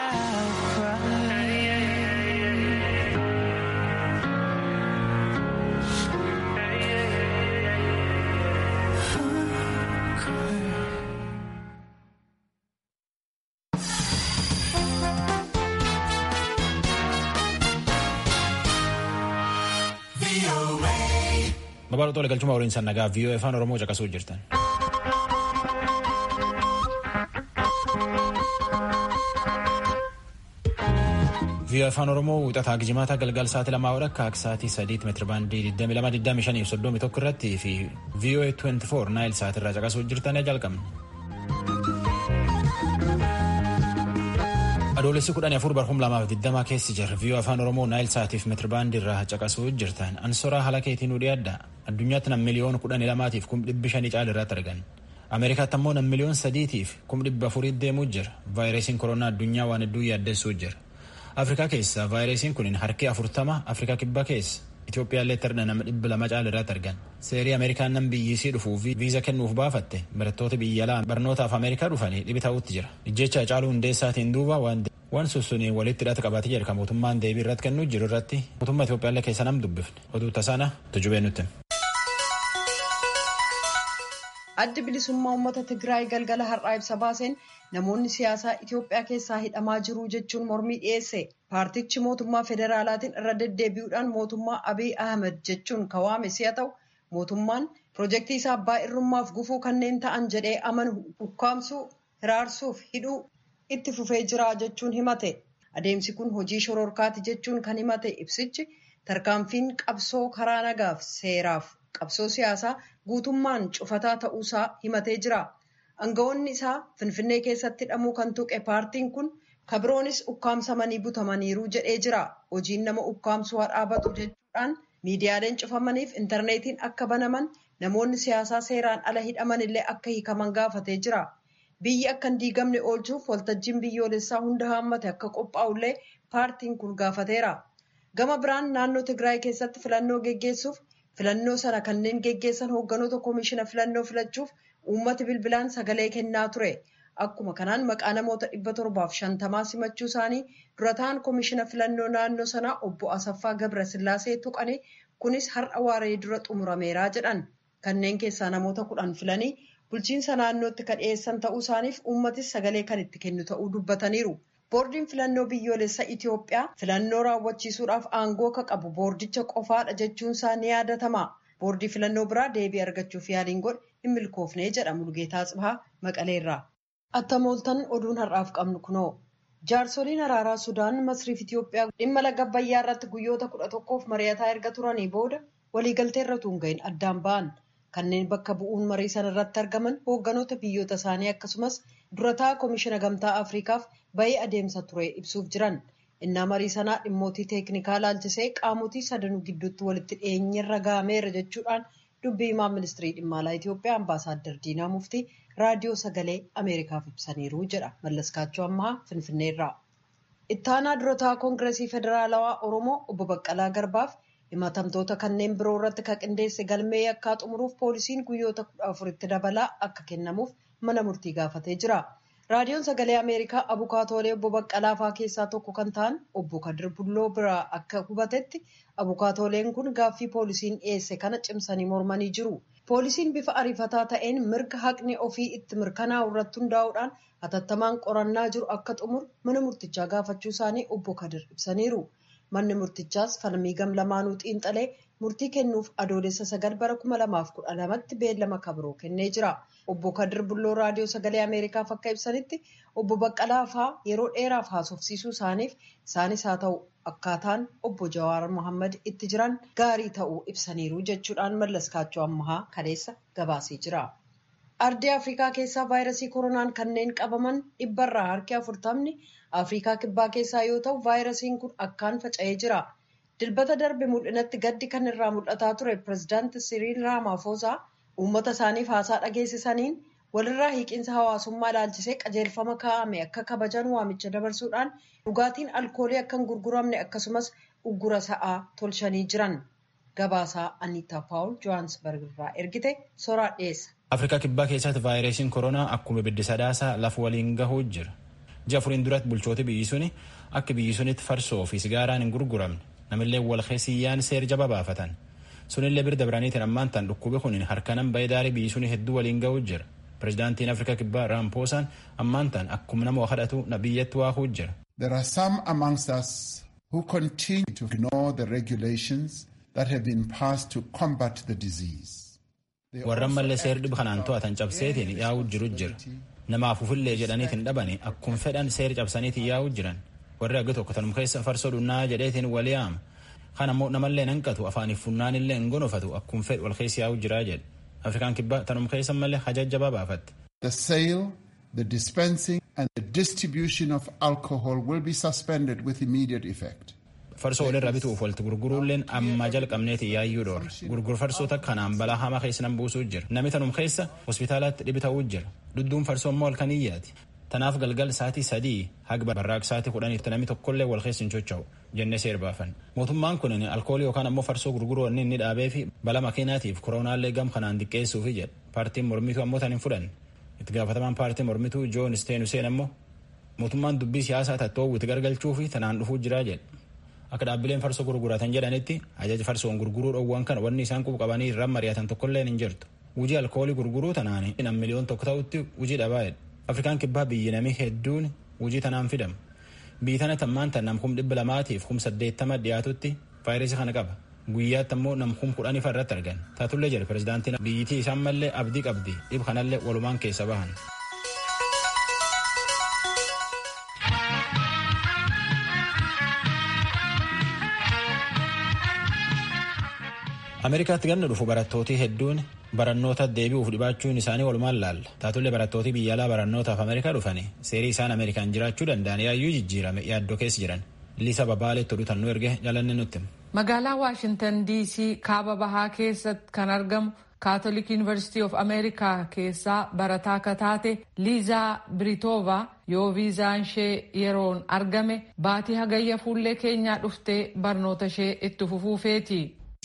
I'll cry. Babal'oo tola galchuma waliin sannagaa viiyoo afaan Oromoo caqasuu jirtan. viiyoo afaan Oromoo wixataa gijimaata galgal sa'aatii lamaa walakkaa akka sa'aatii sadiitti meetira baandii 2225 fi 31 irratti fi viiyoo 24 naayil sa'aatii irraa caqasuu jirtan jalqabna. Adoolessi kudhanii afur barhum lamaaf digdamaa keessi jira. Viiyoo afaan Oromoo naayil sa'aatiif meetirbaandii irraa caqasuu jirtan. Ansoraa haala keetiin nu dhiyaadda. Addunyaatti nam miliyoona kudhanii lamaatiif kum dhibbi shanii caala irratti argan. Ameerikaatti ammoo nam miliyoona sadiitiif kum dhibba afurii deemuu jira. Vaayirasiin koronaa addunyaa waan hedduu yaaddessuu jira. Afrikaa keessa vaayirasiin kun harki afurtama Afrikaa kibba keessa. Itoophiyaallee tarda nama dhibba lama caala irratti argan. Seerii Ameerikaan nam biyyisii dhufuuf viiza kennuuf baafatte barattoota biyya alaa barnootaaf Ameerikaa dhufanii dhibi ta'utti jira. Ijjecha Hacaaluu Hundeessaatiin duuba waan waan sussunii walitti hidhata qabaatee jedha kan mootummaan deebii irratti kennuu jiru irratti mootummaa Itoophiyaallee keessa nam dubbifne oduu tasaana tujubee nutti. Addi bilisummaa uummata Tigraay galgala har'aa ibsa baaseen namoonni siyaasaa Itoophiyaa keessaa hidhamaa jiru jechuun mormii dhiyeesse. Paartichi mootummaa federaalaatiin irra deddeebi'uudhaan mootummaa Abiy Ahmed jechuun kawaame si'a ta'u mootummaan piroojeektii isaa abbaa irrummaaf gufuu kanneen ta'an jedhee amanu ukkaamsuu hiraarsuuf hidhuu itti fufee jira jechuun himate. Adeemsi kun hojii shororkaati jechuun kan himate ibsichi tarkaanfiin qabsoo karaa nagaaf seeraaf qabsoo siyaasaa guutummaan cufataa ta'uusaa himatee jira. Aangawoonni isaa Finfinnee keessatti hidhamuu kan tuqe paartiin kun kabiroonis ukkaamsamanii butamaniiru jedhee jira. Hojiin nama ukkaamsuu haa dhaabatu jechuudhaan miidiyaaleen cufamaniif intarneetiin akka banaman namoonni siyaasaa seeraan ala hidhaman illee akka hiikaman gaafatee jira. Biyyi akka hin diigamne oolchuuf waltajjiin biyyoolessaa hunda haammate akka qophaa'ullee paartiin kun gaafateera. Gama biraan naannoo Tigraay keessatti filannoo geggeessuuf filannoo sana kanneen geggeessan hoogganoota koomishina filannoo filachuuf uummati bilbilaan sagalee kennaa ture. Akkuma kanaan maqaa namoota dhibba torbaaf shantamaa simachuu isaanii dura ta'an koomishina filannoo naannoo sanaa obbo Asaffaa Gabrasillaasee tuqanii kunis har'a waaree dura xumurameeraa jedhan. Kanneen keessaa namoota kudhan filanii bulchiinsa naannootti kan dhiyeessan ta'uu isaaniif uummatis sagalee kan itti kennu ta'uu dubbataniiru. Boordiin filannoo biyyoolessa Itoophiyaa filannoo raawwachiisuudhaaf aangoo akka qabu boordicha qofaadha jechuun isaa ni yaadatama. Boordii filannoo biraa deebii argachuuf yaaliin godhe hin milkoofne jedha Mulgeetaa Tsibahaa Maqaleerraa. Attamooltan oduun har'aaf qabnu kunoo. Jaarsoliin araaraa Sudaan Masriif Itoophiyaa dhimma laga Abbayyaa irratti guyyoota kudha tokkoof mari'ataa erga turanii booda waliigaltee irra tuun ga'in addaan ba'an. Kanneen bakka bu'uun marii sana irratti argaman hoogganoota biyyoota isaanii akkasumas durataa koomishina gamtaa Afriikaaf bahee adeemsa ture ibsuuf jiran. Innaa marii sanaa dhimmootii teeknikaa laalchisee qaamotii sadanuu gidduutti walitti dhiyeenyarra gahameera jechuudhaan dubbii himaa ministirii dhimma alaa Itoophiyaa ambaasaaddar Diinaa Muftii raadiyoo sagalee Ameerikaaf ibsaniiru jedha Mallaskaachoo Ammaa Finfinneerraa. Ittaanaa durataa Koongireesii Federaalawaa Oromoo obbo Baqqalaa Garbaaf himatamtoota kanneen biroo irratti kan qindeesse galmee yakkaa xumuruuf poolisiin guyyoota kudha afuritti dabalaa akka kennamuuf mana murtii gaafatee jira. Raadiyoon sagalee Ameerikaa abukaatoolee obbo Baqqalaa fa'aa keessaa tokko kan ta'an obbo Kadir Bulloo biraa akka hubatetti abukaatooleen kun gaaffii poolisiin dhiyeesse kana cimsanii mormanii jiru. Poolisiin bifa ariifataa ta'een mirga haqni ofii itti mirkanaa'u irratti hundaa'uudhaan hatattamaan qorannaa jiru akka xumuru mana murtichaa gaafachuu isaanii obbo Kadir ibsaniiru. Manni murtichaas falmii gam lamaanuu xiinxalee murtii kennuuf adoolessa sagal bara kuma lamaaf kudha lamatti beellama kabiroo kennee jira. Obbo Kadir Bulloo raadiyoo sagalee Ameerikaaf akka ibsanitti obbo Baqqalaa fa'aa yeroo dheeraaf haasofsiisuu isaaniif isaanis haa ta'u akkaataan obbo Jawaar Mohaammed itti jiran gaarii ta'uu ibsaniiru jechuudhaan mallaskaachoo ammahaa kaleessa gabaasee jira. Ardii Afrikaa keessaa vaayirasii koronaan kanneen qabaman dhibbarraa harki afurtamni Afrikaa kibbaa keessaa yoo ta'u vaayirasiin kun akkaan faca'ee jira. Dilbata darbe mul'inatti gaddi kan irraa mul'ataa ture pirezidaanti Siriil Raamaafosaa uummata isaaniif haasaa dhageessisaniin walirraa hiiqinsa hawaasummaa ilaalchisee qajeelfama kaa'ame akka kabajan waamicha dabarsuudhaan dhugaatiin alkoolii akka hin gurguramne akkasumas uggura sa'aa tolchanii jiran. Gabaasaa Aniitaa Paawul Johaansbarg irraa ergite soraa dhiyeessa. Afrikaa kibbaa keessatti vaayirasiin koronaa akkuma ibiddi sadaasaa lafa waliin gahuu jira. ji'a furiin duratti bulchooti biyyi suni akka biyyi sunitti farsoo fi sigaaraan hin gurguramne namillee wal keessiyyaan seer jaba baafatan sunillee birda biraniitiin ammaan tan dhukkubi kun harkanan ba'ee daarii biyyi suni hedduu waliin ga'uu jira pirezidaantiin afrikaa kibbaa raampoosaan ammaan tan akkuma nama kadhatu na biyyatti waahuu jira. There are some amongst us who continue to ignore the regulations that have been passed to combat the disease. warran mallee seer dhib kanaan to'atan cabseetiin yaa'uu jiru jira namaaf ufillee jedhaniitiin dhabani akkuma fedhan seer cabsaniitiin yaa'uu jiran warri agga tokko tanum keessa farsoo dhunnaa jedheetiin walii yaama kan ammoo namallee hanqatu afaaniif funnaan illee hin gonofatu akkuma fedhu wal keessa yaa'uu jiraa jedhe afrikaan kibbaa tanum keessa mallee hajajjabaa baafatte. The sale, the dispensing and the distribution of alcohol will be suspended with immediate effect. farsoo walirra bituuf walitti gurguruulleen amma jalqabneeti yaayyuu dhoorre gurgur farsoota kanaan balaa hamaa keessa nan buusuu jira namni tanum keessa hospitaalaatti dhibi ta'uu jira dudduun farsoo immoo halkan iyyaati tanaaf galgal saatii sadii haga barraaq saatii kudhaniitti namni tokkollee wal keessa hin socho'u jennee seer baafan mootummaan kun alkoolii yookaan ammoo farsoo gurguruu wanni inni dhaabee fi bala makiinaatiif koronaallee gam kanaan diqqeessuufi jedha paartiin mormituu ammoo tan hin fudhanne itti gaafatamaan paartii mormituu joon steen huseen ammoo mootummaan dubbii siyaasaa tattoo'u itti gargalchuu fi tanaan dhufuu jiraa jedha akka dhaabbileen farsoo gurguratan jedhanitti ajaja farsoon gurguruu dhoowwan kana wanni isaan qubu qabanii irraan mari'atan tokkolleen hin jirtu hujii alkoolii gurguruu tanaani nam miliyoon tokko ta'utti hujii dhabaa'edha afrikaan kibbaa biyyi namii hedduun hujii tanaan fidama biyyi tana tammaan tan nam kum dhibba lamaatiif kum saddeettama dhiyaatutti vaayirasii kana qaba guyyaatti ammoo nam kum kudhanii irratti argan taatullee jedhe pirezidaantiin biyyitii isaan mallee abdii qabdi dhib kanallee walumaan keessa bahan. ameerikaatti ganna dhufu barattootii hedduun barannoota deebi'uuf dhibaachuun isaanii walumaan laalla taatullee barattootii biyya alaa barannootaaf ameerikaa dhufanii seerii isaan ameerikaan jiraachuu danda'an yaayyuu jijjiirame yaaddoo keessa jiran liisa babaaleetti oduutan nu erge jalanne nutti. magaalaa waashintan dc kaaba bahaa keessatti kan argamu kaatolik yuunivarsiitii of ameerikaa keessaa barataa akka taate liizaa biriitoova yoo viizaan ishee yeroon argame baatii hagayya fuullee keenyaa dhuftee barnoota ishee itti fufuufeeti.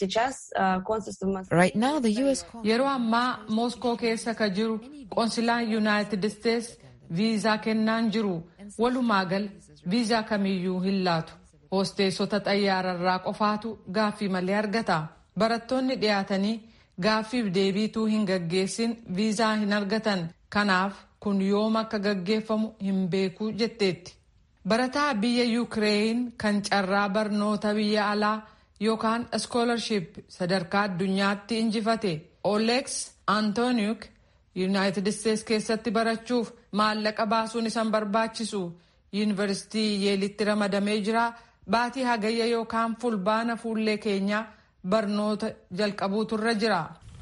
yeroo ammaa mooskoo keessa ka jiru qoonsilaan yuunaayitid isteets viizaa kennaan jiru walumaa gal viizaa kamiyyuu hin laatu hoosteessota xayyaararraa qofaatu gaaffii malee argata barattoonni dhiyaatanii gaaffiif deebiituu hin gaggeessin viizaa hin argatan kanaaf kun yoom akka gaggeeffamu hin beekuu jetteetti barataa biyya yuukireen kan carraa barnoota biyya alaa yookaan iskoolarship sadarkaa addunyaatti injifate oleeks antooniuk yuunaayitid isteets keessatti barachuuf maallaqa baasuun isan barbaachisu yuunivarsitii yeelitti ramadamee jira baatii hagayya yookaan fulbaana fuullee keenyaa barnoota jalqabuutu irra jira.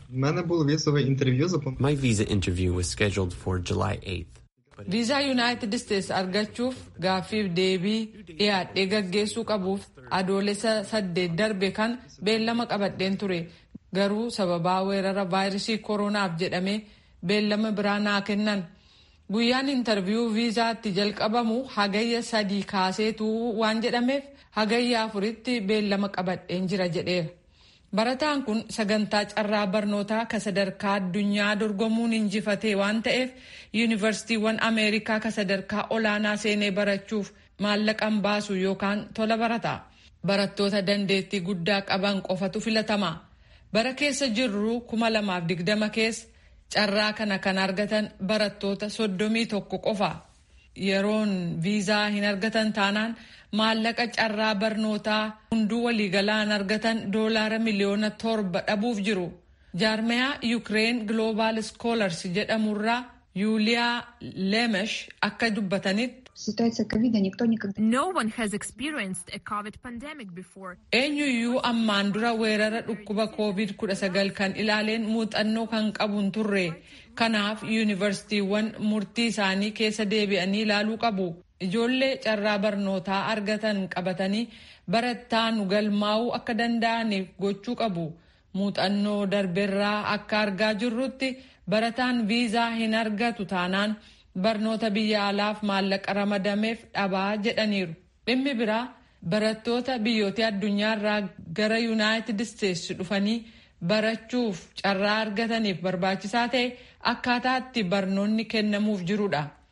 My visa interview was scheduled for July 8th. viizaa yuunaayitid isteets argachuuf gaaffiif deebii dhiyaadhee gaggeessuu qabuuf adoolessa saddeet darbe kan beellama qabadheen ture garuu sababaa weerara vaayirasii koronaaf jedhamee beellama biraa naa kennan guyyaan intarviyuu viizaatti jalqabamu hagayya sadii kaaseetu waan jedhameef hagayya afuritti beellama qabadheen jira jedheera. barataan kun sagantaa carraa barnootaa ka sadarkaa addunyaa dorgomuun injifatee waan ta'eef yuunivarsiitiiwwan ameerikaa ka sadarkaa olaanaa seenee barachuuf maallaqan baasu yookaan tola barata barattoota dandeettii guddaa qaban qofatu filatama bara keessa jirru kuma lamaaf digdama keessa carraa kana kan argatan barattoota soddomii tokko qofa yeroon viizaa hin argatan taanaan maallaqa carraa barnootaa hunduu waliigalaan argatan doolaara miliyoona torba dhabuuf jiru jaarmayaa yuukireen gloobaal skoolars jedhamurraa yuuliyaa leemesh akka dubbatanitti No one has experienced a COVID pandemic before. eenyuyyuu ammaan dura weerara dhukkuba covid 19 kan ilaaleen muuxannoo kan qabu hin turre kanaaf yuunivarsiitiiwwan murtii isaanii keessa deebi'anii ilaaluu qabu ijoollee carraa barnootaa argatan qabatanii barattaanu galmaa'uu akka danda'aniif gochuu qabu muuxannoo darberraa akka argaa jirrutti barataan viizaa hin argatu taanaan barnoota biyya alaaf maallaqa ramadameef dhabaa jedhaniiru dhimmi biraa barattoota biyyoota addunyaarraa gara yuunaayitid isteetsi dhufanii barachuuf carraa argataniif barbaachisaa ta'e akkaataa itti barnoonni kennamuuf jirudha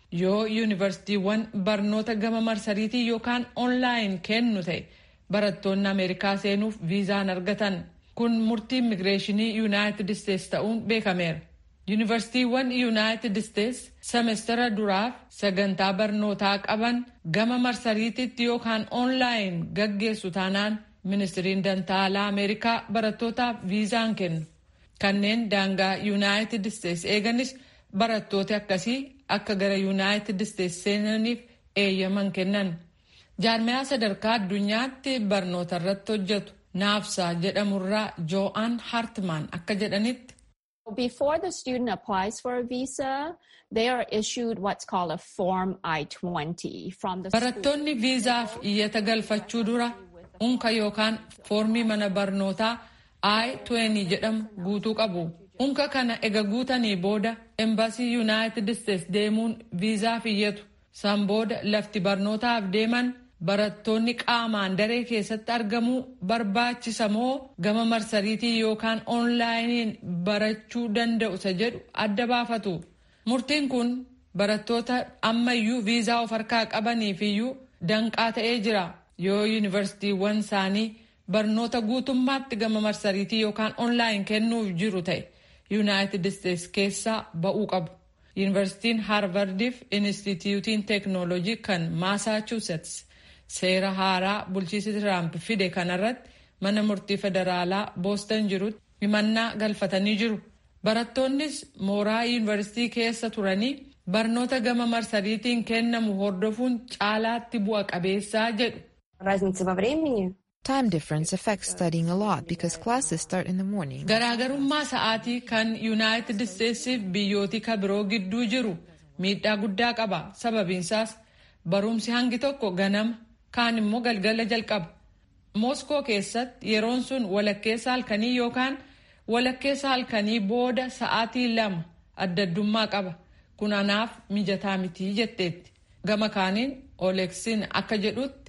yoo yuunivarsiitiiwwan barnoota gama marsariitii yookaan oonlaayin kennu ta'e barattoonni ameerikaa seenuuf viizaan argatan kun murtii immigireeshinii yuunaayitid isteetsi ta'uun beekameera. yuunivarsiitiiwwan yuunaayitid isteetsi semestara duraaf sagantaa barnootaa qaban gama marsariitiitti yookaan oonlaayin gaggeessu taanaan ministiriin dantaalaa ameerikaa barattootaaf viizaan kennu kanneen daangaa yuunaayitid isteetsi eeganis barattooti akkasii akka gara yuunaayitid isteetsi seenaniif eeyyaman kennan jaarmiyaa sadarkaa addunyaatti barnoota irratti hojjetu naafsaa jedhamurraa joo'aan hartmaan akka jedhanitti. Before the student applies for a visa, they are issued what's called a Form I-20 from the Barattoonni viizaaf iyyata galfachuu dura unka yookaan foormii mana barnootaa I-20 jedhamu guutuu qabu. Unka kana ega guutanii booda embaasii Yuunaayitid Isteetsi deemuun viizaaf iyyatu. San booda lafti barnootaaf deeman barattoonni qaamaan daree keessatti argamuu barbaachisa moo gama marsariitii yookaan oonlaayiniin barachuu danda'u isa jedhu adda baafatu. Murtiin kun barattoota ammayyuu viizaa of harkaa qabaniif iyyuu danqaa ta'ee jira. Yoo yuunivarsiitiiwwan isaanii barnoota guutummaatti gama marsariitii yookaan oonlaayin kennuuf jiru ta'e yuunaayitid isteetsi keessaa ba'uu qabu. Yuunivarsiitiin Haarvardiif Inistituutiin Teeknooloojii kan Maasaachuusetsi seera haaraa bulchiinsi Tiraamp fide kanarratti mana murtii federaalaa boostan jirutti himannaa galfatanii jiru. Barattoonnis mooraa yuunivarsiitii keessa turanii barnoota gama marsariitiin kennamu hordofuun caalaatti bu'a qabeessaa jedhu. Time difference affects studying a lot because classes start in the morning. Garaagarummaa sa'aatii kan Yuunaayitid Isteetsiif biyyooti ka biroo gidduu jiru miidhaa guddaa qaba. Sababiinsaas barumsi hangi tokko ganama kaan immoo galgala jalqaba. Mooskoo keessatti yeroon sun walakkeessa halkanii yookaan walakkeessa halkanii booda sa'aatii lama adda addummaa qaba. Kun anaaf mijataa mitii jetteetti. Gama kaaniin Oleksiin akka jedhutti.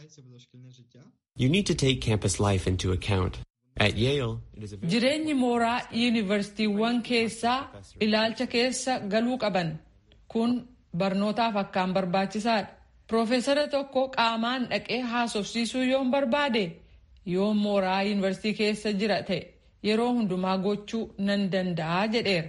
You need to take campus life into account. At Yale, it is a very Jireenyi mooraa yuunivarsiitiiwwan keessaa ilaalcha keessa galuu qaban. Kun barnootaaf akkaan barbaachisaadha. Profeesara tokko qaamaan dhaqee haasofsiisuu yoon barbaade yoon mooraa yuunivarsiitii keessa jira ta'e yeroo hundumaa gochuu nan danda'a jedheera.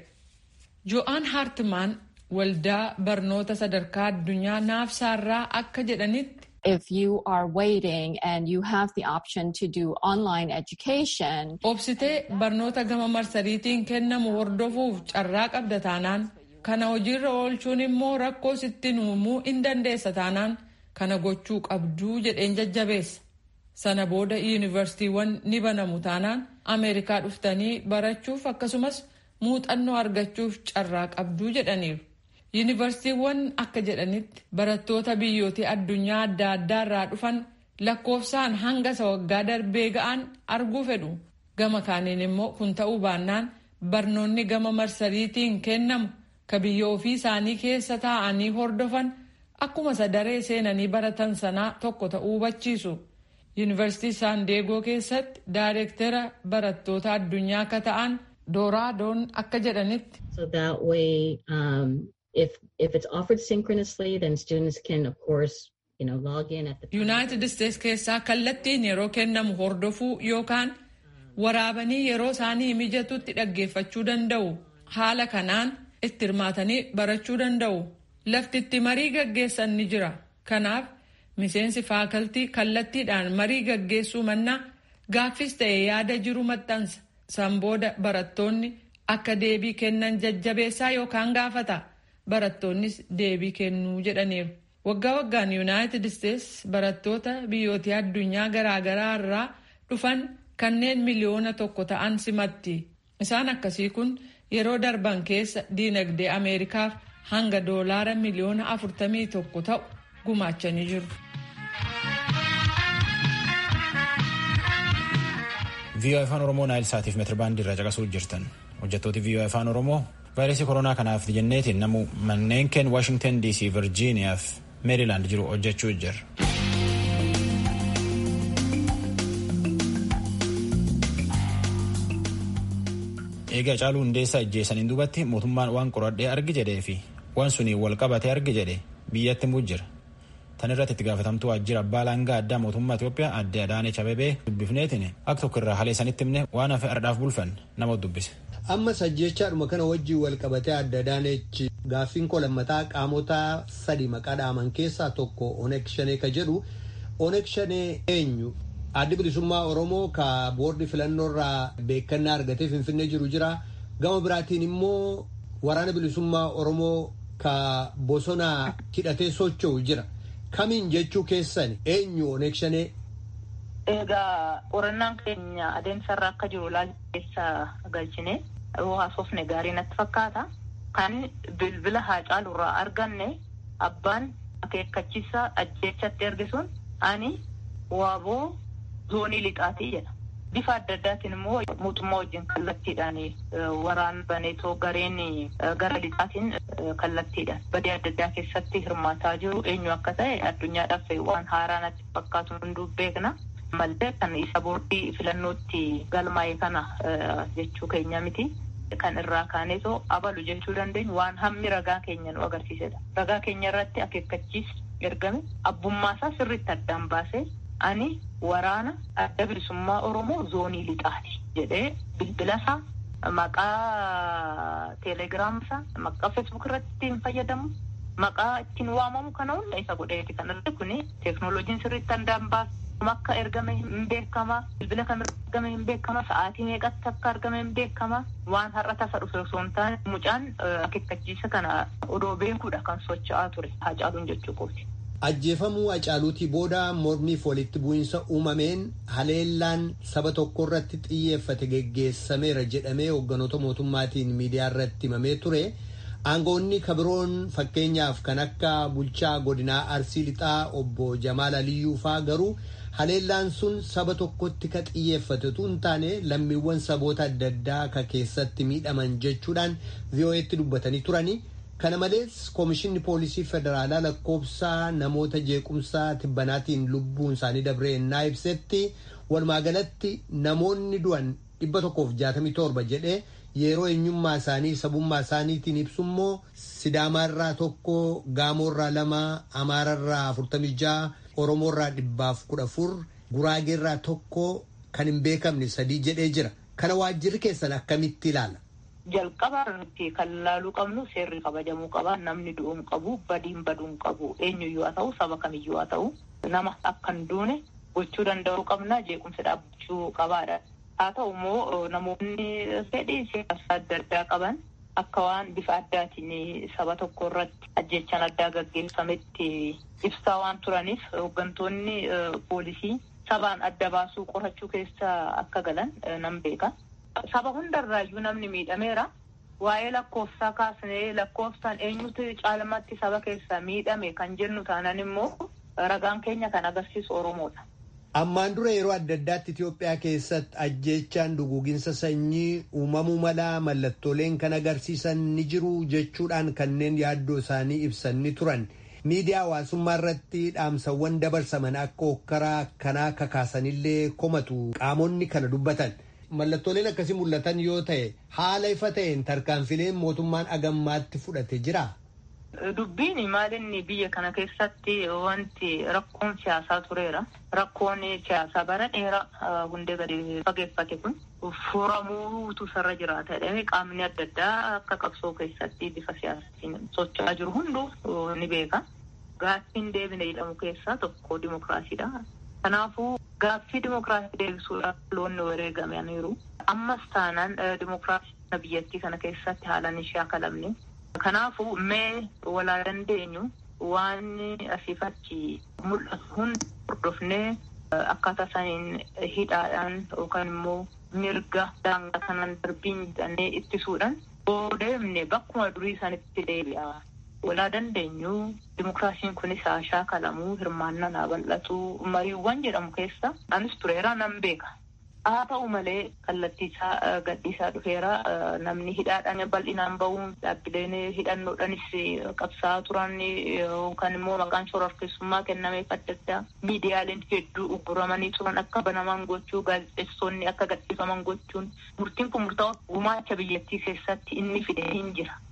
Jo'aan Hartmaan waldaa barnoota sadarkaa addunyaa naafsaarraa akka jedhanitti if you are waiting and you have the option to do online education, obsitee barnoota gama marsariitiin kennamu hordofuuf carraa qabda taanaan kana hojiirra oolchuun immoo rakkoo sitti uumuu in dandeessa taanaan kana gochuu qabduu jedheen jajjabeessa. Sana booda yuunivarsiitiiwwan ni banamu taanaan Ameerikaa dhuftanii barachuuf akkasumas muuxannoo argachuuf carraa qabduu jedhaniiru. Yuunivarsiitiiwwan akka jedhanitti barattoota biyyoota addunyaa adda addaa irraa dhufan lakkoofsaan hanga isa waggaa darbee ga'an arguu fedhu. Gama kaaniin immoo kun ta'uu baannaan barnoonni gama marsariitiin kennamu ka biyya ofii isaanii keessa taa'anii hordofan akkuma isa daree seenanii baratan sanaa tokko ta'uu hubachiisu. Yuunivarsiitii Saandeegoo keessatti daayireektara barattoota addunyaa akka ta'an Dooraadoon akka jedhanitti. So that way, um, if if it's offered synchronously, then students can, of course, you know, log in at the time. Yuunaayitid Isteets keessaa kallattiin yeroo kennamu hordofuu yookaan waraabanii yeroo isaanii mijatutti dhaggeeffachuu danda'u. Haala kanaan itti hirmaatanii barachuu danda'u. Lafti itti marii gaggeessan ni jira. Kanaaf miseensi faakaltii kallattiidhaan marii gaggeessuu mannaa gaaffis ta'e yaada jiru maxxansa. San booda barattoonni akka deebii kennan jajjabeessaa yookaan gaafata. Barattoonnis deebii kennuu jedhaniiru. Waggaa waggaan Yuunaayitid Isteets barattoota biyyoota addunyaa garaagaraa irraa dhufan kanneen miliyoona tokko ta'an simatti. Isaan akkasii kun yeroo darban keessa diinagdee Ameerikaaf hanga doolaara miliyoona afurtamii tokko ta'u gumaachanii jiru. viiyoo afaan oromoo naayil saatiif meetirbaandii irra caqasuu jirtan hojjettooti viiyoo afaan oromoo vaayirasii koronaa kanaaf jenneetiin namu manneen keen waashingtan dc virjiiniyaa fi meerilaand jiru hojjechuu jira. eega caaluu hundeessaa ijjeessaniin duubatti mootummaan waan qoradhee argi jedhee fi waan suni wal qabatee arge jedhe biyyatti muu jira. Tan irratti itti gaafatamtuu waajjira abbaa langaa addaa mootummaa Itoophiyaa adde Adaanech Abebee dubbifneetiin akka tokko irraa halee sanitti himne waan hafe ardhaaf bulfan nama dubbise. Amma sajjechaadhuma kana wajjin wal qabatee adde Adaanech gaaffiin koo lammataa qaamota sadi maqaa dhaaman keessaa tokko Onek Shanee ka jedhu Onek Shanee eenyu addi bilisummaa Oromoo ka boordi filannoo irraa beekannaa argatee Finfinnee jiru jira. Gama biraatiin immoo waraana bilisummaa Oromoo ka bosona hidhatee socho'u jira. Kamiin jechuu keessan eenyu Onek Shanee? Egaa qorannaan keenya adeemsarra akka jiru ilaalcha keessa galchine haasofne gaarii natti fakkaata. Kan bilbila Haacaaluu irraa arganne abbaan akeekkachiisa ajjeechatti erge sun ani waaboo zoonii lixaatii jedha. Bifa adda addaatiin immoo mootummaa wajjin kallattiidhaan waraan baneetoo gareen gara lixaatiin kallattiidhaan badii adda addaa keessatti hirmaataa jiru eenyu akka ta'e addunyaadhaaf waan haaraa natti fakkaatu hunduu beekna. Malee kan isa boordii filannootti galmaa'e kana jechuu keenya miti. Kan irraa kaaneetoo abalu jechuu dandeenyu waan hammi ragaa keenya nu agarsiisedha. Ragaa keenya irratti akeekkachiis ergame abbummaasaa sirriitti addaan baasee ani waraana adda bilisummaa Oromoo zoonii lixaati jedhee bilbilasaa maqaa teelegiraamsaa maqaa feesbuuk irratti ittiin fayyadamu maqaa ittiin waamamu kana hunda isa godheeti kan irratti kuni teeknooloojiin sirriitti addaan baasee akka ergame hin beekama bilbila kam ergame hin beekama sa'aatii meeqatti akka argame hin beekama waan har'a tasa dhufe osoo hin taane mucaan akeekkachiisa kana odoo beekuudha kan socho'aa ture Haacaaluun jechuu kooti. Ajjeefamuu Hacaaluutii booda mormiif walitti bu'iinsa uumameen haleellaan saba tokko irratti xiyyeeffate geggeessameera jedhamee hoogganoota mootummaatiin miidiyaa irratti himamee ture. Aangoonni kabiroon fakkeenyaaf kan akka bulchaa godinaa Arsii Lixaa obbo Jamaal Aliyyuu faa garuu haleellaan sun saba tokkotti ka xiyyeeffate tun taane lammiiwwan saboota adda addaa ka keessatti miidhaman jechuudhaan VOA'tti dubbatanii turani. Kana malees Koomishinni Poolisii Federaalaa lakkoofsaa namoota jeequmsaa tibbanaatiin lubbuun isaanii dabree ennaa ibsetti walumaa galatti namoonni du'an dhibba tokkoof jaatamii torba jedhee yeroo eenyummaa isaanii sabummaa isaaniitiin ibsummoo Sidaamaarraa tokko Gaamoorraa lama Amaararraa afurtamii ja'a Oromoorraa dhibbaaf kudha afur Guraageerraa tokko kan hin beekamne sadii jedhee jira. Kana waajjirri keessan akkamitti ilaala? jalqaba nuti kan ilaaluu qabnu seerri kabajamuu qaba namni du'uun qabu badiin baduun qabu eenyuyyuu haa ta'u saba kamiyyuu haa ta'u nama akka hin duune gochuu danda'uu qabna jeequmsa dhaabbachuu qabaadha haa ta'u immoo namoonni fedhii siyaasa adda addaa qaban akka waan bifa addaatiin saba tokko irratti ajjechaan addaa gaggeeffametti ibsaa waan turaniif hooggantoonni poolisii sabaan adda baasuu qorachuu keessa akka galan nan beeka. Saba hundarraayyuu namni miidhameera. Waa'ee lakkoofsaa kaasnee lakkoofsaan eenyutu caalmatti saba keessa miidhame kan jennu taanan immoo ragaan keenya kan agarsiisu Oromoodha. Ammaan dura yeroo adda addaatti Itoophiyaa keessatti ajjeechaan duguuginsa sanyii uumamuu mala mallattooleen kan agarsiisan ni jiru jechuudhaan kanneen yaaddoo isaanii ibsan ni turan. Miidiyaa hawaasummaa irratti dhaamsawwan dabarsaman akka hokkaraa kanaa kakaasanillee komatu qaamonni kana dubbatan. Mallattooleen akkasii mul'atan yoo ta'e haala ifa ta'een tarkaanfileen mootummaan agammaatti fudhate jira. Dubbiin maalinni biyya kana keessatti wanti rakkoon siyaasaa tureera. Rakkoon siyaasaa bara dheeraa hundee gadi fageeffate kun furamuutu sarara jiraata. Qaamni adda addaa akka qabsoo keessatti bifa siyaasaatiin socho'aa jiru hunduu ni beeka. Gaaffiin deebine jedhamu keessaa tokko dimokiraasiidha. Kanaafuu gaaffii dimokiraasii deebisuudhaaf loonni wareegamaniiru. Ammas taanaan dimokiraasii biyyattii kana keessatti haalaan ishee akalamne. Kanaafuu mee walaa dandeenyu waan asiif achi mul'atu hundi hordofnee akkaataa isaaniin hidhaadhaan yookaan immoo mirga daangaa sanaan darbiin jedhanii ittisuudhaan boodeemne bakkuma durii sanitti deebi'a. walaa dandeenyu dimokiraasiin kunis haa shaakalamuu hirmaannaan haa bal'atu mariiwwan jedhamu keessa anis tureera nan beeka. Haa ta'u malee kallattiisaa gadhiisaa dhufeera namni hidhaadhaan bal'inaan bahuun dhaabbileen hidhannoodhaanis qabsaa'aa turan yookaan immoo maqaan shororkeessummaa kennameef adda addaa miidiyaaleen hedduu ugguramanii turan akka banaman gochuu gaazexeessonni akka gadhiifaman gochuun murtiin kun murtaa'u gumaacha biyyattii keessatti inni fide hin jira.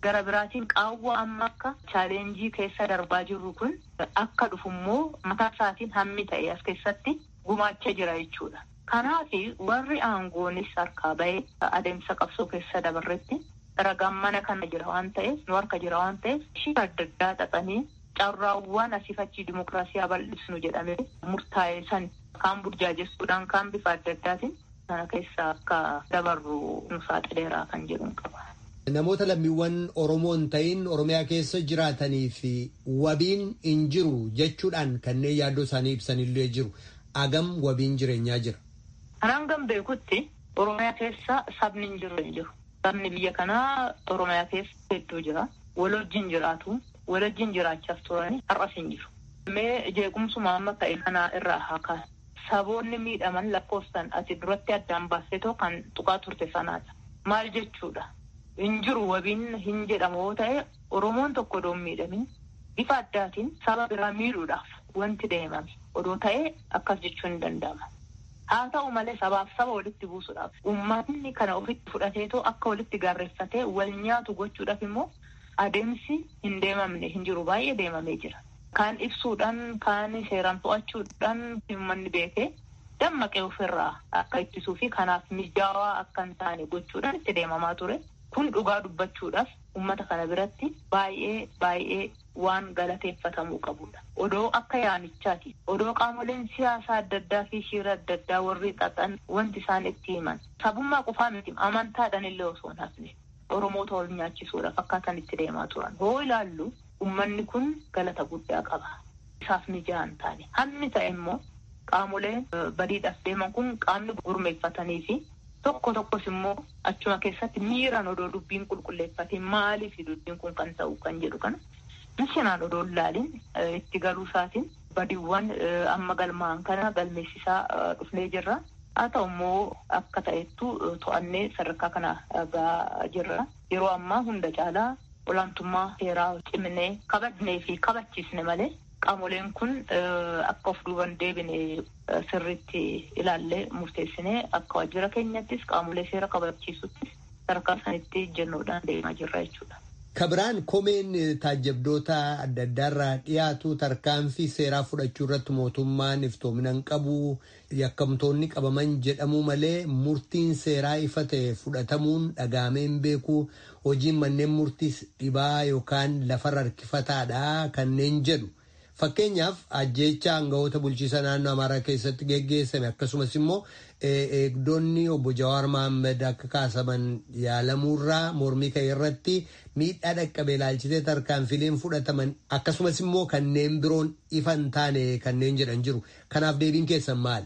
gara biraatiin qaawwa amma akka chaaleenjii keessa darbaa jirru kun akka dhufummoo mataa isaatiin hammi ta'e as keessatti gumaachaa jira jechuudha. Kanaaf warri aangoonis harkaa bahee adeemsa qabsoo keessa dabarretti ragaan mana kana jira waan ta'eef nu harka jira waan ta'eef ishii adda addaa xaxanii carraawwan asifachii dimokiraasii bal'isnu jedhamee murtaa'e san kaan burjaajessuudhaan kaan bifa adda addaatiin sana keessa akka dabarru nu saaxileeraa kan jedhuun qaba. Namoota lammiiwwan Oromoo hin ta'in Oromiyaa keessa jiraatanii fi wabiin hin jiru jechuudhaan kanneen yaaddoo isaanii ibsanillee jiru. Agam wabiin jireenyaa jira. Kanaan gan beekutti Oromiyaa keessa sabni hin jiru hin jiru. Sabni biyya kanaa Oromiyaa keessa hedduu jira. Wal wajjin jiraatu. Wal wajjin jiraachaaf turanii har'as hin jiru. Mee jeequmsuma amma ta'e kanaa irraa haa kaasu. Saboonni miidhaman lakkoofsan ati duratti addaan baasetoo kan tuqaa turte sanaadha. Maal jechuudha? Hin jiru wabiin hin jedhamu yoo ta'e Oromoon tokko odoo hin miidhamin bifa addaatiin saba biraa miidhuudhaaf wanti deemame odoo ta'e akkas jechuun hin danda'ama. Haa ta'u malee sabaaf saba walitti buusuudhaaf uummatni kana ofitti fudhateetoo akka walitti gaarreeffatee wal nyaatu gochuudhaaf immoo adeemsi hin deemamne hin jiru baay'ee deemamee jira. Kaan ibsuudhaan kaan seeraan to'achuudhaan uummanni beekee dammaqee ofirraa akka ittisuu fi kanaaf mijaawaa akka hin taane gochuudhaan itti deemamaa ture. Kun dhugaa dubbachuudhaaf uummata kana biratti baay'ee baay'ee waan galateeffatamuu qabudha. Odoo akka yaamichaati. Odoo qaamoleen siyaasaa adda addaa fi shiira adda addaa warri xaxan wanti isaan itti himan. Sabummaa qofaa miti amantaadhaan illee osoo hin hafne. Oromoota wal nyaachisuudhaaf akkaataan itti deemaa turan. Hoo ilaallu uummanni kun galata guddaa qaba. Isaaf mijaa hin taane. Hammi ta'e immoo qaamoleen badiidhaaf deeman kun qaamni gurmeeffatanii fi tokko tokkos immoo achuma keessatti miiraan odoo dubbiin qulqulleeffatee maaliif dubbiin kun kan ta'u kan jedhu kana mishinaan odoo ilaalin itti galuu isaatiin badiiwwan amma galmaan kana galmeessisaa dhufnee jirra. Haa ta'u immoo akka ta'ettu to'annee sadarkaa kana gahaa jirra. Yeroo ammaa hunda caalaa olaantummaa seeraa cimnee kabajnee fi kabachiisne malee qaamoleen kun akka of duuban deebine sirriitti ilaallee murteessinee akka waajjira keenyattis qaamolee seera kabachiisuttis sadarkaa sanitti jennuudhaan deemaa jirra jechuudha. Kabiraan komeen taajjabdoota adda addaarraa dhiyaatu tarkaanfii seeraa fudhachuu irratti mootummaan iftoominaan qabu yakkamtoonni qabaman jedhamuu malee murtiin seeraa ifa ta'e fudhatamuun dhagaameen beeku hojiin manneen murtiis dhibaa yookaan lafarra harkifataadha kanneen jedhu. Fakkeenyaaf ajjeecha aangawoota bulchiisa naannoo Amaaraa keessatti geggeessame akkasumas immoo eegdonni obbo Jawaar Mohaammed akka kaasaman yaalamuurraa mormii ka'e irratti miidhaa dhaqqabee ilaalchisee tarkaanfileen fudhataman akkasumas immoo kanneen biroon ifa hin taane kanneen jedhan jiru. Kanaaf deebiin keessan maali?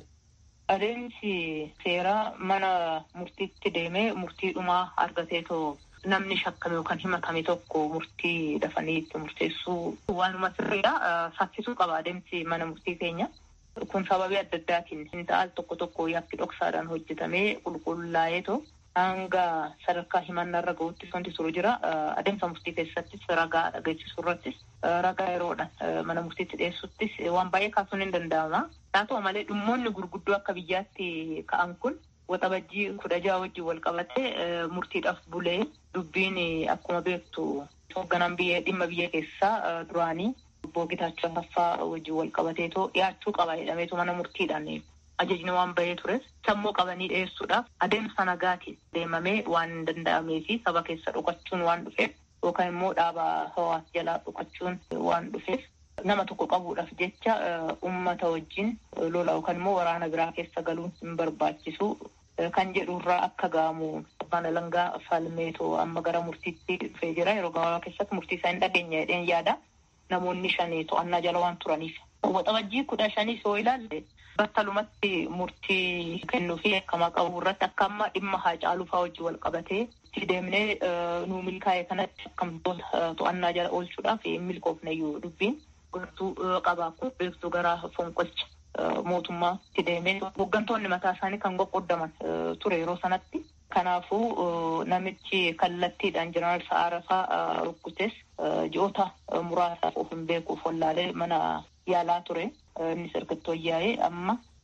Adeemsi seeraa mana murtiitti deemee murtii dhumaa argateetoo namni shakkame yookaan himatame tokko murtii dafanii itti murteessuu waanuma sirriidha. Saffisuu qaba adeemsi mana murtii keenya. Kun sababii adda addaatiin hin ta'al tokko tokko yakki dhoksaadhaan hojjetamee qulqullaa'eetoo hanga sadarkaa himannaa irra gahuutti wanti turu jira. Adeemsa murtii keessattis ragaa dhageessisuu irrattis ragaa yeroodhaan mana murtiitti dhiyeessuttis waan baay'ee kaasuun hin danda'ama. Haa ta'u malee dhimmoonni gurguddoo akka biyyaatti ka'an kun waxabajjii kudha jaha wajjin wal qabatee murtiidhaaf bulee dubbiin akkuma beektu hoogganaan biyya dhimma biyya keessaa duraanii obbo Gitaachoo Asaffaa wajjin wal qabateetoo dhiyaachuu qaba jedhameetu mana murtiidhaan ajajni waan bahee tures sammuu qabanii dhiyeessuudhaaf adeemsa nagaatiin deemamee waan hin danda'amee fi saba keessa dhokachuun waan dhufeef yookaan immoo dhaaba hawaasa jalaa dhokachuun waan dhufeef nama tokko qabuudhaaf jecha ummata wajjin lola yookaan immoo waraana biraa keessa galuun hin barbaachisu kan jedhurraa akka ga'amu abbaan alangaa falmeetoo amma gara murtiitti dhufee jira yeroo gabaabaa keessatti murtii isaa hin dhageenya jedheen yaada namoonni shanii to'annaa jala waan turaniif. Waxabajjii kudha shanii yoo ilaalle battalumatti murtii kennuu fi akkamaa qabu irratti akka amma dhimma haa caaluu fa'aa wajjin wal qabatee itti deemnee nuu milkaa'e kanatti akkamtoota to'annaa jala oolchuudhaaf hin milkoofneyyuu dubbiin gartuu qabaa kun beektuu gara fonqolcha mootummaa itti deemee hooggantoonni mataa isaanii kan qoqqoddaman ture yeroo sanatti. Kanaafuu namichi kallattiidhaan jeneraal Sa'aarafaa rukkutes ji'oota muraasaaf of hin beekuuf wallaalee mana yaalaa ture. Innis ergattoo yaa'ee amma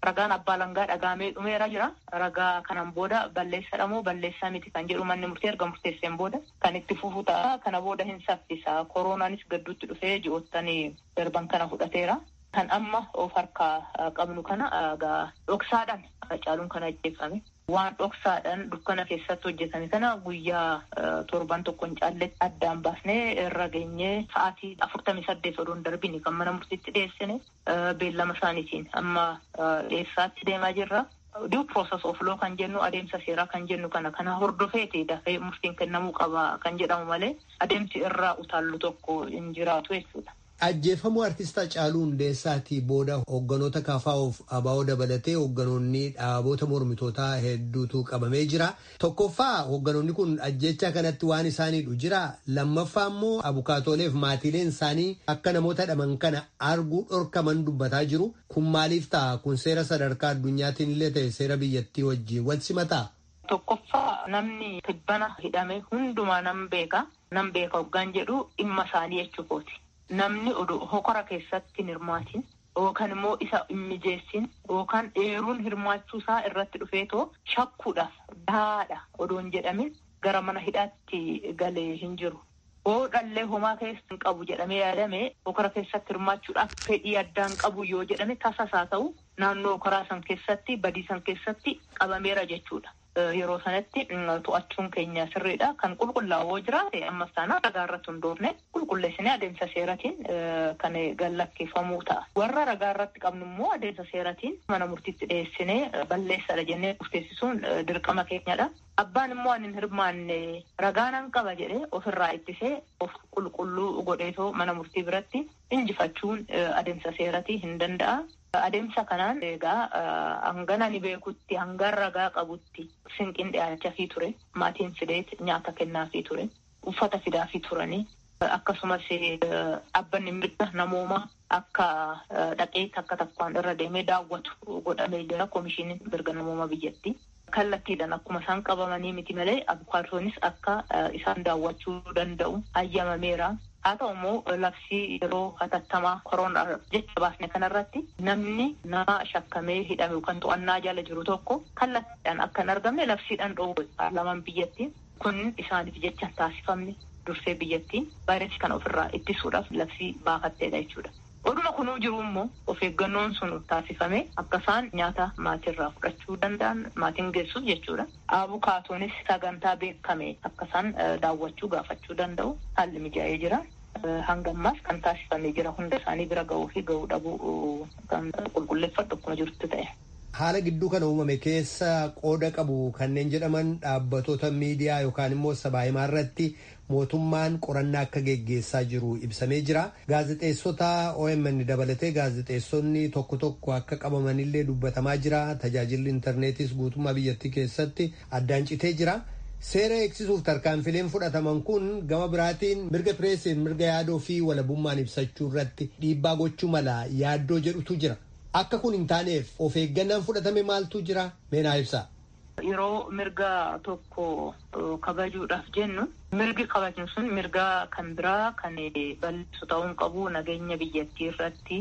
ragaan abbaa langaa dhagaamee dhumeera jira. Ragaa kanan booda balleessadha moo balleessaa miti kan jedhu manni murtee erga murteesseen booda kan itti fufu ta'a. Kana booda hin saffisa. Koronaanis gadduutti dhufee ji'oottanii darban kana fudhateera. Kan amma of harkaa qabnu kana dhoksaadhaan Hacaaluun kana ajjeefame. Waan dhoksaadhaan dukkana keessatti hojjetame kana guyyaa torban tokko hin caalletti addaan baasnee irra geenyee sa'aatii afurtamii saddeet odoo hin darbine kan mana murtiitti dhiyeessine beellama isaaniitiin amma dhiyeessaatti deemaa jirra. Due process of law kan jennu adeemsa seeraa kan jennu kana kana hordofeeti dafee murtiin kennamuu qaba kan jedhamu malee adeemsi irraa utaallu tokko hin jiraatu jechuudha. Ajjeefamuu artist Hacaaluu Hundeessaatii booda hoogganoota KFOf ABO dabalatee hoogganoonni dhaabota mormitootaa hedduutu qabamee jira. Tokkoffaa hoogganoonni kun ajjecha kanatti waan isaaniidhu jira. Lammaffaa immoo abukaatooleef maatiileen isaanii akka namoota dhaman kana arguu dhorkaman dubbataa jiru. Kun maaliif ta'a? Kun seera sadarkaa addunyaatiin illee ta'e seera biyyattii wajjin wal simataa? Tokkoffaa namni tibbana hidhame hundumaa nam beeka. Nam beeka hoggaan jedhu dhimma isaanii jechuukooti. Namni oduu hokora keessatti hin hirmaatin yookaan immoo isa hin mijeessin yookaan eeruun hirmaachuu isaa irratti dhufeetoo shakkuudhaaf dahaadha odoo hin jedhamin gara mana hidhaatti galee hin jiru. Boodhallee homaa keessa hin qabu jedhamee yaadame hokora keessatti hirmaachuudhaaf fedhii addaan qabu yoo jedhame tasasaa ta'u naannoo hokoraa san keessatti badii san keessatti qabameera jechuudha. Yeroo sanatti to'achuun keenya sirriidha. Kan qulqullaa'oo jiraate ammas taanaa ragaa irratti hundoofne qulqulleessinee adeemsa seeratiin kan gallakkeeffamuu ta'a. Warra ragaa irratti qabnu immoo adeemsa seeratiin mana murtiitti dhiyeessinee balleessadha jennee murteessisuun dirqama keenyadha. Abbaan immoo ani hin hirmaanne ragaanan qaba jedhee ofirraa ittisee of qulqulluu godheetoo mana murtii biratti injifachuun adeemsa seeratii hin danda'a. Adeemsa kanaan egaa hangana ni beekutti hangan ragaa qabutti sinqiin dhiyaachafii ture. Maatiin fideet nyaata kennaafii ture. Uffata fidaafii turanii. Akkasumas dhaabbanni mirga namoomaa akka dhaqee takka takkaan irra deemee daawwatu godhamee jira komishiiniin mirga namoomaa biyyatti. Kallattiidhaan akkuma isaan qabamanii miti malee abukaatoonis akka isaan daawwachuu danda'u hayyamameera. Haa ta'u immoo labsii yeroo hatattamaa koronaa jecha baasne kanarratti namni nama shakkamee hidhame yookaan to'annaa jala jiru tokko kallattiidhaan akka hin argamne labsiidhaan dhoowwe paarlaamaan biyyattii kun isaaniif jecha taasifamne dursee biyyattiin vaayirasii kana ofirraa ittisuudhaaf labsii baafatteedha jechuudha. Oduma kunuu jiru immoo of eeggannoon sun taasifame akka isaan nyaata maatiirraa fudhachuu danda'an maatiin geessuuf jechuudha. Abukaatoonis sagantaa beekame akka isaan daawwachuu gaafachuu danda'u haalli mijaa'ee jira. Hanga ammaas kan taasifamee jira hunda isaanii bira ga'uu fi ga'uu dhabuu kan qulqulleeffadhu akkuma jirutti ta'e. Haala gidduu kana uumame keessa qooda qabu kanneen jedhaman dhaabbatoota miidiyaa yookaan immoo sabaahimaa irratti mootummaan qorannaa akka geggeessaa jiru ibsamee jira. Gaazexeessota OMN dabalatee gaazexeessonni tokko tokko akka qabamanillee dubbatamaa jira. Tajaajilli intarneetis guutummaa biyyattii keessatti addaan citee jira. Seera eegsisuuf tarkaanfileen fudhataman kun gama biraatiin mirga pireesiin mirga yaadoo fi walabummaan ibsachuu irratti dhiibbaa gochuu mala yaaddoo jedhutu jira. Akka kun hin taaneef of eeggannaan fudhatame maaltu jira? Meenaa ibsaa. Yeroo mirga tokko kabajuudhaaf jennu mirgi kabajnu sun mirga kan biraa kan bal'isu ta'uu qabu nageenya biyyattii irratti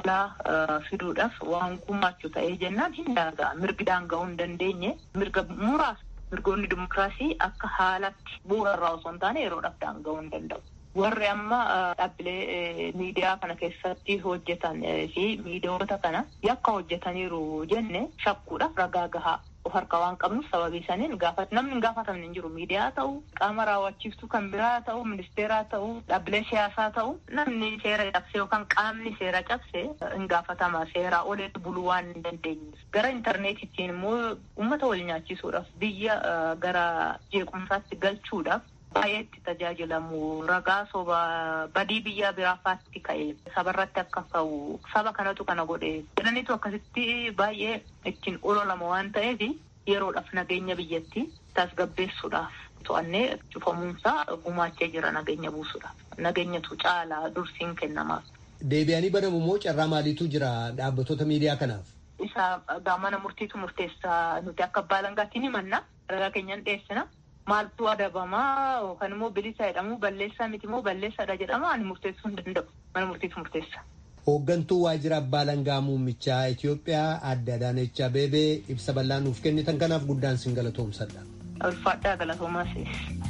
balaa fiduudhaaf waan gumaachu ta'ee jennaan hin daanga'a. Mirgi daanga'uu hin dandeenye mirga muraasa mirgoonni dimokiraasii akka haalatti bu'uura irraa osoo hin taane yeroodhaaf daanga'uu hin danda'u. Warri amma dhaabbilee miidiyaa kana keessatti hojjetan fi miidiyoota kana yakka hojjetaniiru jenne shakkuudhaaf ragaa gahaa of harkaa waan qabnuuf sababii saniin gaafat namni hin gaafatamne hin jiru miidiyaa ta'u qaama raawwachiiftuu kan biraa ta'u ministeeraa ta'u dhaabbilee siyaasaa ta'u namni seera cabse yookaan qaamni seera cabse hin gaafatama seeraa oleetti buluu waan hin dandeenye gara intarneetittiin immoo uummata wal nyaachisuudhaaf biyya gara jeequmsaatti galchuudhaaf baay'eetti tajaajilamu ragaa soba badii biyya biraafaatti ka'e sabarratti akka ka'u saba kanatu kana godhe jedhaniitu akkasitti baay'ee ittiin ololama waan ta'eef yeroodhaaf nageenya biyyattii tasgabbeessuudhaaf to'annee cufamuunsaa gumaachee jira nageenya buusuudhaaf nageenyatu caalaa dursiin kennamaaf. Deebi'anii banamu immoo carraa maaliitu jira dhaabbattoota miidiyaa kanaaf? Isa mana murtiitu murteessaa nuti akka abbaa alangaatti ni manna ragaa keenyan dhiyeessina. Maaltu adabamaa yookaan immoo bilisa jedhamu balleessaa miti immoo balleessaadha jedhama ani murteessuu hin danda'u mana murtiitu murteessa. Hooggantuu waajjira abbaa langaa muummichaa Itoophiyaa adde Adaanech Abeebee ibsa bal'aa nuuf kennitan kanaaf guddaan sin galatoomsadha. Ulfaadhaa galatoomaas.